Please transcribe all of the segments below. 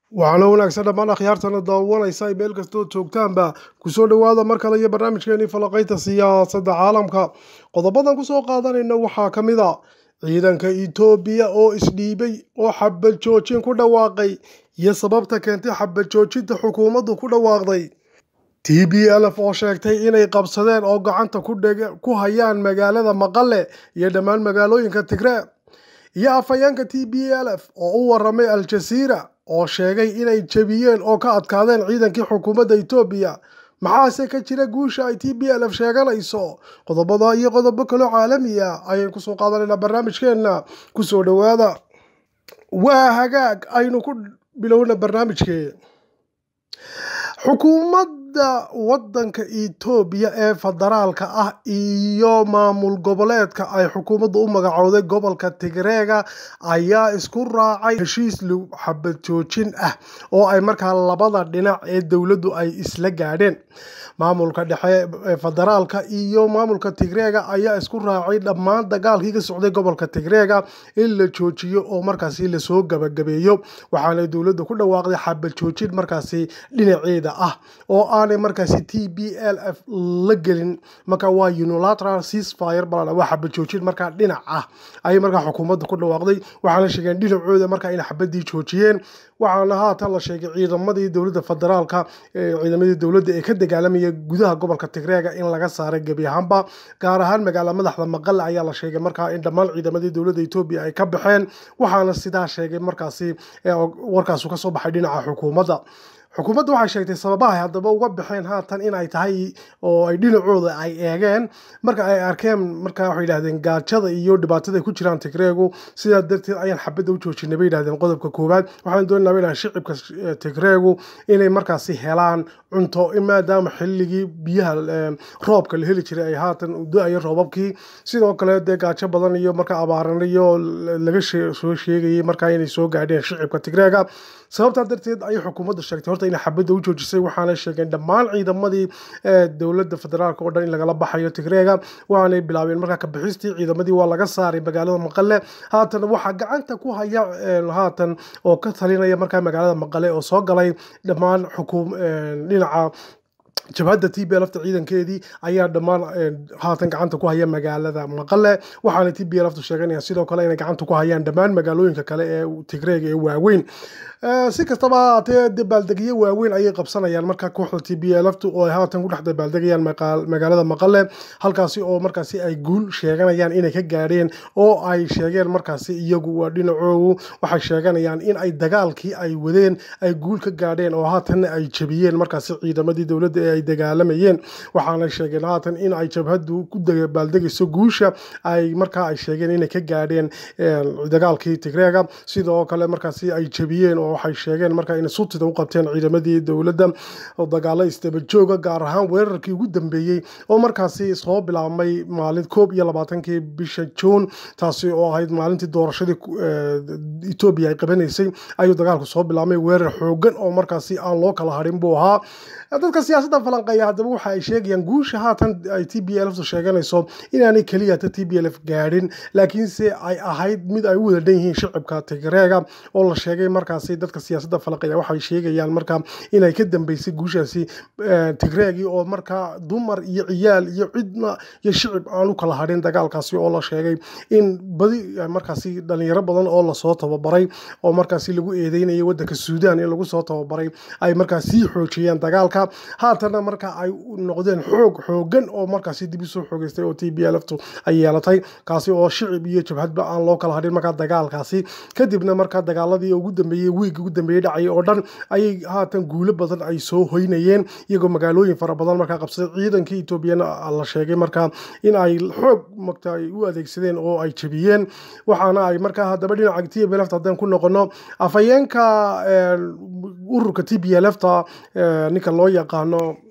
waxaana wanaagsan dhammaan akhyaartana daawanaysa ay meel kastoo joogtaanba kusoo dhowaada mar kale iyo barnaamijkeenii falaqaynta siyaasadda caalamka qodobadan kusoo qaadanayna waxaa ka mid a ciidanka etoobiya oo isdhiibay oo xabad joojin ku dhawaaqay iyo sababta keentay xabad joojinta xukuumaddu ku dhawaaqday t b lf oo sheegtay inay qabsadeen oo gacanta ku hayaan magaalada maqale iyo dhammaan magaalooyinka tigree iyo afhayeenka t b l f oo u waramay al-jasiira oo sheegay inay jebiyeen oo ka adkaadeen ciidankii xukuumadda etoobiya maxaase ka jira guusha ay t b l f sheeganayso qodobada iyo qodobo kaloo caalami ah ayaan kusoo qaadanaynaa barnaamijkeenna kusoo dhowaada waa hagaag aynu ku bilowna barnaamijkee xukuumadda waddanka etoobiya ee federaalka ah iyo maamul goboleedka ay xukuumaddu u magacowday gobolka tigreega ayaa isku raacay heshiis xabad joojin ah oo ay markaa labada dhinac ee dowladdu ay isla gaadheen maamulka dhexe ee federaalka iyo maamulka tigreega ayaa isku raacay dhammaan dagaalkii ka socday gobolka tigreega in la joojiyo oo markaasi lasoo gabagabeeyo waxaana dowladda ku dhawaaqday xabad joojin markaasi dhinaceeda ah oo aanay markaasi t b l f la gelin marka waa unilateral ceasefire bal waa xabad joojin markaa dhinac ah ayay markaa xukuumadda ku dhawaaqday waxaana sheegeen dhinacooda markaa inay xabadii joojiyeen waxaana haatan la sheegay ciidamadii dowladda federaalka ciidamadii dowladda ee ka dagaalamaya gudaha gobolka tigreega in laga saaray gebi ahaanba gaar ahaan magaala madaxda maqale ayaa la sheegay markaa in dhammaan ciidamadii dowladda etoobiya ay ka baxeen waxaana sidaa sheegay markaasi warkaasu kasoo baxay dhinaca xukuumadda xukuumadda waxay sheegtay sababaha ay haddaba uga baxeen haatan in ay tahay oo ay dhinacooda ay eegeen marka ay arkeen marka waxay yidhahdeen gaajada iyo dhibaatada ay ku jiraan tigreegu sidaa darteed ayaan xabadda u joojinay bay yidhahdeen qodobka koowaad waxaan doonanaa bay yidhahdeen shicibka tigreegu inay markaasi helaan cunto maadaama xilligii biyaha roobka la heli jiray ay haatan do-ayo roobabkii sidoo kale dee gaajo badan iyo marka abaaran iyo laga soo sheegayay markaa inay soo gaadheen shicibka tigreega sababtaa darteed ayay xukuumaddu sheegtay horta inay xabadda u joojisay waxaana sheegeen dhammaan ciidamadii dowladda federaalk oo dhan in lagala baxayo tigreega waxaanay bilaabeen markaa kabixistii ciidamadii waa laga saaray magaalada maqale haatan waxaa gacanta ku haya haatan oo ka talinaya markaa magaalada maqale oo soo galay dhammaan xukuum dhinaca jabhadda t b lfta ciidankeedii ayaa dhammaan haatan gacanta ku haya magaalada maqale waxaana t b lftu sheeganayaan sidoo kale inay gacanta ku hayaan dhammaan magaalooyinka kale ee tigreega ee waaweyn si kastaba haatee dabaaldegyo waaweyn ayay qabsanayaan marka kooxda t b lftu oo ay haatan ku dhex dabaaldegayaan magaalada maqale halkaasi oo markaasi ay guul sheeganayaan inay ka gaadheen oo ay sheegeen markaasi iyagu waa dhinacoogu waxay sheeganayaan in ay dagaalkii ay wadeen ay guul ka gaadheen oo haatanna ay jebiyeen markaasi ciidamadii dowladda ee ay dagaalamayeen waxaana sheegeen haatan in ay jabhaddu ku dabaaldegayso guusha ay markaa ay sheegeen inay ka gaadheen dagaalkii tigreega sidoo kale markaasi ay jebiyeen oo waxay sheegeen markaa inay sutida u qabteen ciidamadii dowladda oo dagaalo isdabajooga gaar ahaan weerarkii ugu dambeeyey oo markaasi soo bilaabmay maalin koob iyo labaatankii bisha juun taasi oo ahayd maalintii doorashadii etoobiya ay qabanaysay ayuu dagaalku soo bilaabmay weerar xoogan oo markaasi aan loo kala harin buu ahaa dadka siyaasadda falanqeeya haddaba waxa ay sheegayaan guusha haatan ay t b lftu sheeganayso inaanay keliya ta t b lf gaadhin laakiinse ay ahayd mid ay u wada dhan yihiin shicibka tigreega oo la sheegay markaasi dadka siyaasadda falanqeeya waxay sheegayaan marka inay ka dambeysay guushaasi tigreegii oo markaa dumar iyo ciyaal iyo cidna iyo shicib aan u kala hadhin dagaalkaasi oo la sheegay in badi markaasi dhalinyaro badan oo lasoo tababaray oo markaasi lagu eedeynayay waddanka suudaan in lagu soo tababaray ay markaa sii xoojiyeen dagaalka haatana marka ay noqdeen xoog xoogan oo markaasi dib usoo xoogeystay oo t b lftu ay yeelatay kaasi oo shicib iyo jabhadba aan loo kala hadhin markaa dagaalkaasi kadibna markaa dagaaladii ugu dambeeyey wiigii ugu dambeeyey dhacay oo dhan ayay haatan guulo badan ay soo hoynayeen iyagoo magaalooyin fara badan markaa qabsaday ciidankii etoobiyana la sheegay markaa in ay xoog magta ay u adeegsadeen oo ay jebiyeen waxaana ay markaa haddaba dhinaca t b lfta haddaan ku noqono afhayeenka ururka t b lfta ninka loo yaqaano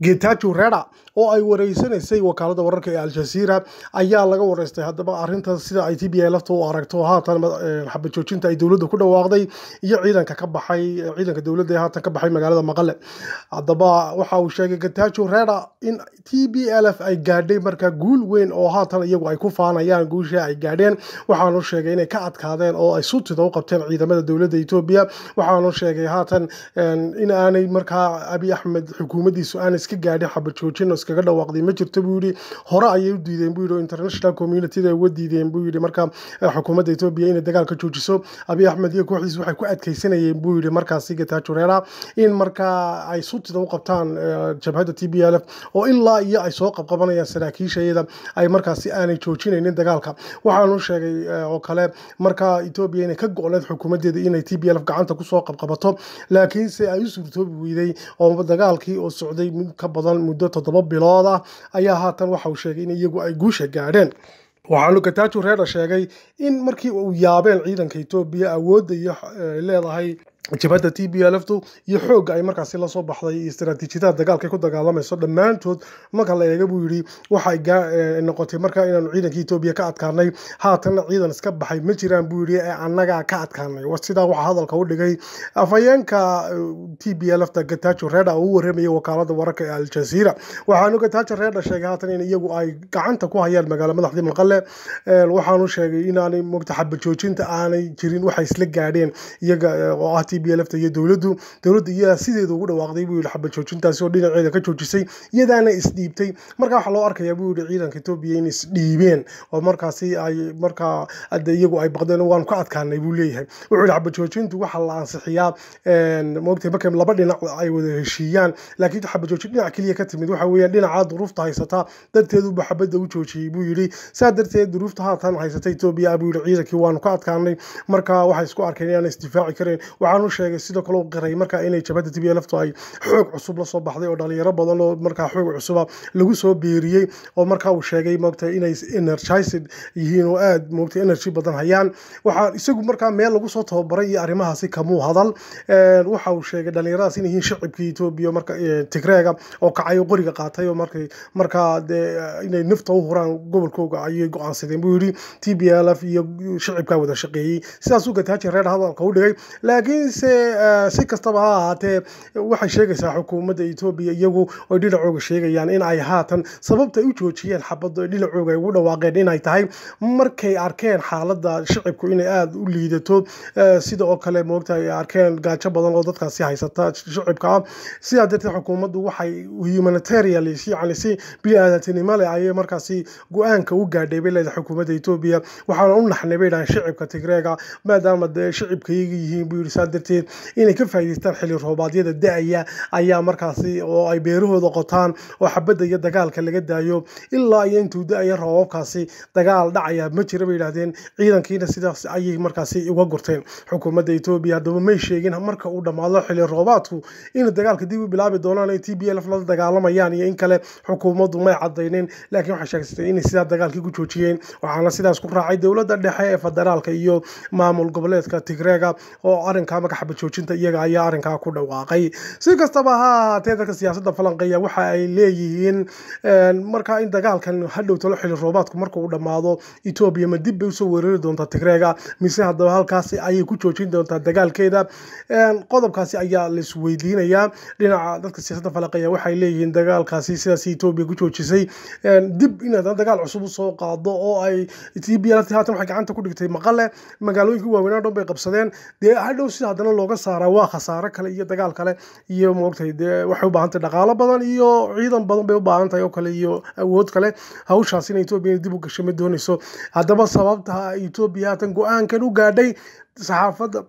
getajo reda oo ay wareysanaysay wakaalada wararka ee al-jazeera ayaa laga wareystay haddaba arrinta sida ay t b a lafta u aragto haatan xabad joojinta ay dowladda ku dhawaaqday iyo ciidanka ka baxay ciidanka dowladda ee haatan ka baxay magaalada maqale haddaba waxa uu sheegay getajo reda in t b l f ay gaadhay markaa guul weyn oo haatan iyagu ay ku faanayaan guushii ay gaadheen waxaanu sheegay inay ka adkaadeen oo ay sutida u qabteen ciidamada dowladda etoobiya waxaanu sheegay haatan in aanay markaa abi axmed xukuumaddiisu aanay iska gaadhin xabad joojin iskaga dhawaaqday ma jirto buu yidhi hore ayay u diideen buu yidhi international community uga diideen buu yidhi marka xukuumadda etoobiya inay dagaalka joojiso abiy axmed iyo kooxdiis waxay ku adkeysanayeen buu yidhi markaasi getajo reera in markaa ay sutida u qabtaan jabhadda t b l f oo ilaa iyo ay soo qabqabanayaan saraakiishayada ay markaasi aanay joojinaynin dagaalka waxaanu sheegay oo kale markaa etoobiya inay ka go-need xukuumaddeeda inay t b l f gacanta kusoo qabqabato laakiinse ay u suurtoobi weyday oo dagaalkii oo socday ka badan muddo toddoba bilood ah ayaa haatan waxa uu sheegay in iyagu ay guusha gaadheen waxaanu gatajo reera sheegay in markii uu yaabeen ciidanka etoobiya awoodda iyo leedahay jabhadda t b lftu iyo xoogga ay markaasi lasoo baxday iyo istaraatiijiyadaha dagaalka ku dagaalamayso dhammaantood marka la eega buu yidhi waxay noqotay markaa inaanu ciidanka etoobiya ka adkaanay haatanna ciidan iska baxay ma jiraan buu yidhi ee annagaa ka adkaanay sidaa waxaa hadalka u dhigay afhayeenka t b lfta gatajo reda oo u warramayay wakaalada wararka ee aljazeera waxaanu gatajo reda sheegay haatan in iyagu ay gacanta ku hayaan magaalo madaxdii maqale waxaanu sheegay inaanay mogta xabad joojinta aanay jirin waxay isla gaadheen iyaga oo ah t b lfta iyo dowladdu dowladda iyadaa sideeda ugu dhawaaqday buu yidhi xabad joojintaasi oo dhinaceeda ka joojisay iyadaana isdhiibtay marka waxaa loo arkayaa buu yidhi ciidanka etoobiya in isdhiibeen oo markaasi ay markaa hadda iyagu ay baqdeen waanu ka adkaanay buu leeyahay wuxuu yidhi xabad joojintu waxaa la ansixiyaa moogtay markay laba dhinac ay wada heshiiyaan laakiin xabad joojin dhinac keliya ka timid waxa weeyaan dhinaca duruufta haysata darteeduba xabadda u joojiyey buu yidhi saa darteed duruufta haatan haysata etoobiya buu yidhi ciidankii waanu ka adkaanay marka waxay isku arkeen inaan isdifaaci kareen waxaanu sheegay sidoo kale u qiray markaa inay jabhadda t b lftu ay xoog cusub lasoo baxday oo dhalinyaro badan oo markaa xoog cusuba lagu soo beeriyey oo markaa uu sheegay moogta inay energized yihiin oo aad moogta energy badan hayaan waxaa isagu markaa meel lagu soo tababaray iyo arrimahaasi kamuu hadal waxa uu sheegay dhalinyaradaas inay yihiin shacibkii etoobiya marka tigreega oo kacay oo qoriga qaatay oo markay markaa dee inay nafta u huraan gobolkooga ayay go-aansadeen buu yidhi t b l f iyo shacibkaa wada shaqeeyey sidaasuu gataaji reer hadalka u dhigay laakiinse si kastaba ha ahaatee waxay sheegaysaa xukuumadda etoobiya iyagu oy dhinacooga sheegayaan in ay haatan sababta ay u joojiyeen xabadda dhinacooga ay ugu dhawaaqeen inay tahay markay arkeen xaaladda shacibku inay aada u liidato sida oo kale moogta ay arkeen gaajo badan oo dadkaasi haysata shacibka ah sidaa darteed xukuumaddu waxay humanitarian yani si bini-aadantinimo leh ayay markaasi go-aanka u gaadhay bay leedahay xukuumadda etoobiya waxaana u naxnay bay dhahan shacibka tigreega maadaama dee shacibka iyaga yihiin buu yidhi saa darteed inay ka faa'iidaystaan xilli roobaadyada da-aya ayaa markaasi oo ay beerahooda qotaan oo xabadda iyo dagaalka laga daayo ilaa iyo intuu da-aya roobabkaasi dagaal dhacaya ma jira bay yidhahdeen ciidankiina sidaas ayay markaasi uga gurteen xukuumadda etoobiya haddaba may sheegin marka uu dhammaado xilli roobaadku in dagaalka dib u bilaabi doonaan ay t b lf la dagaalamayaan iyo in kale xukuumaddu may cadaynin laakiin waxay sheegsatay inay sidaa dagaalkii ku joojiyeen waxaana sidaas ku raacay dowladda dhexe ee federaalka iyo maamul goboleedka tigreega oo arrinkaa magaxaba joojinta iyaga ayaa arrinkaa ku dhawaaqay si kastaba ha ahaatee dadka siyaasadda falanqeeya waxa ay leeyihiin markaa in dagaalkan hadhow talo xilli roobaadku marka uu dhammaado etoobiya ma dib bay usoo weerari doontaa tigreega mise haddaba halkaasi ayay ku joojin doontaa dagaalkeeda qodobkaasi ayaa laisweydiinayaa dhinaca dadka siyaasadda falanqeeya waxay leeyihiin dagaalkaasi sidaas etoobiya ku joojisay dib in haddana dagaal cusub usoo qaado oo ay t b l haatan waxay gacanta ku dhigtay maqale magaalooyinka waaweynaa dhan bay qabsadeen dee hadhow sida haddana looga saaraa waa khasaare kale iyo dagaal kale iyo moogtay dee waxay u baahan tahay dhaqaalo badan iyo ciidan badan bay u baahan tahay oo kale iyo awood kale hawshaasina etoobiya dib u gashay ma doonayso haddaba sababta etoobiya haatan go-aankan u gaadhay saxaafadda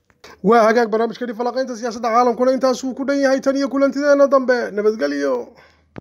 waa hagaag barnaamijkani falaqaynta siyaasadda caalamkuna intaasuu ku dhan yahay tan iyo kulantideena dambe nabadgelyo